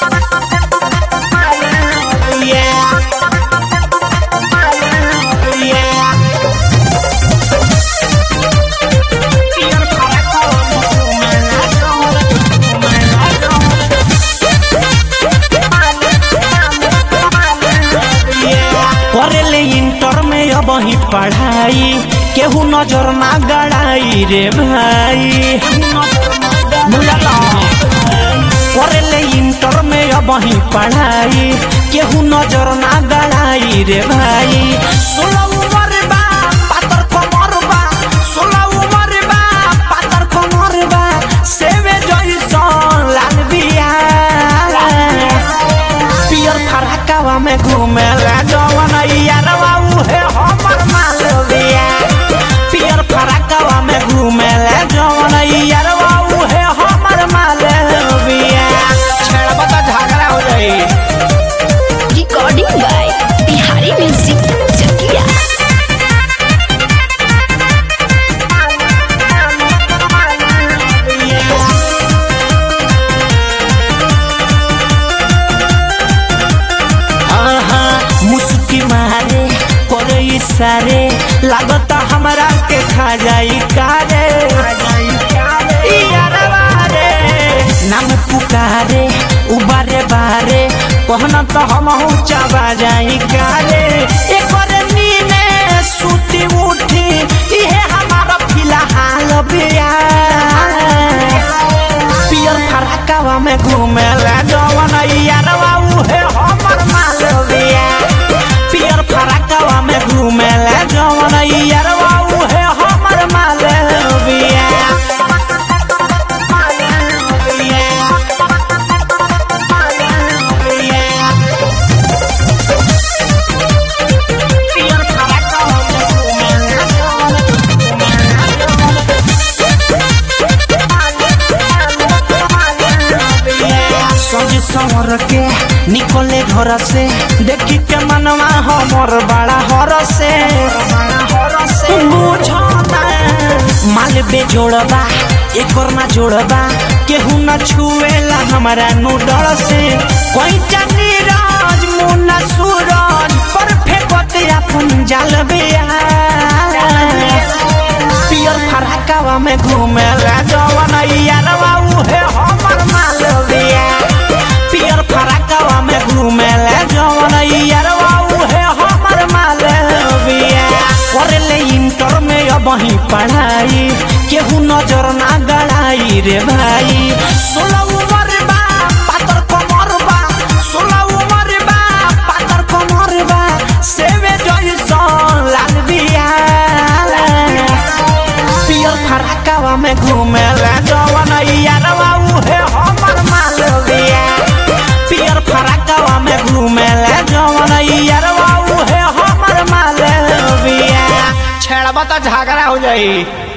करेले इंटर में अब ही पढ़ाई केहू नजर ना गड़ाई रे भाई बुझला करेले इंटर में अब ही पढ़ाई केहू नजर ना गड़ाई रे भाई सोलह उम्र बा पातर कमर बा सोलह उम्र बा पातर कमर बा सेवे जइसन लाल बिया पियर फरकावा में घूमे ला जवन यारवा उहे हमर मालविया पियर फरकावा में घूमे ला जवन यारवा उहे हमर मालविया छेड़बा त झगड़ा हो जाई recording by Bihari music Chakiya आहा, मुस्की मारे करे इशारे लागता हमरा के खा जाई कारे ई यारवा रे, नाम पुकारे उबारे बारे कहना तो हम चबा जाई कारे एकरे नीने सुती उठी इहे हमारा फिलहाल बिया पियर फरकावा में घूमे ला जवन यारवा उहे हमर मालविया पियर फरकावा में घूमे ला जवन यारवा उहे हमर मालविया पियर फरकावा में घूमे ला सज संवर के निकले घर से देखी के मनवा हमर बड़ा हर से बुझना माल बेजोड़बा एकर ना जोड़बा केहू न छुएला हमारा नु डर से कोई चनी राज मुन्ना सूरज पर फेंकते अपन जाल बिया पियर फरकावा में घूमे ला जवन यारवा उहे हमर मालविया पियर फरकावा में घूमे ला जवन यारवा उहे हमर मालविया करेले इंटर में अब ही पढ़ाई केहू नजर ना गड़ाई रे भाई सोलह उम्र बा पातर कमर बा सोलह उम्र बा पातर कमर बा सेवे जइसन लाल बिया पियर फरकावा में घूमे ला जवन यारवा उहे हमर मालविया पियर फरकावा में घूमे ला जवन यारवा उहे हमर मालविया छेड़बा त झगड़ा हो जाई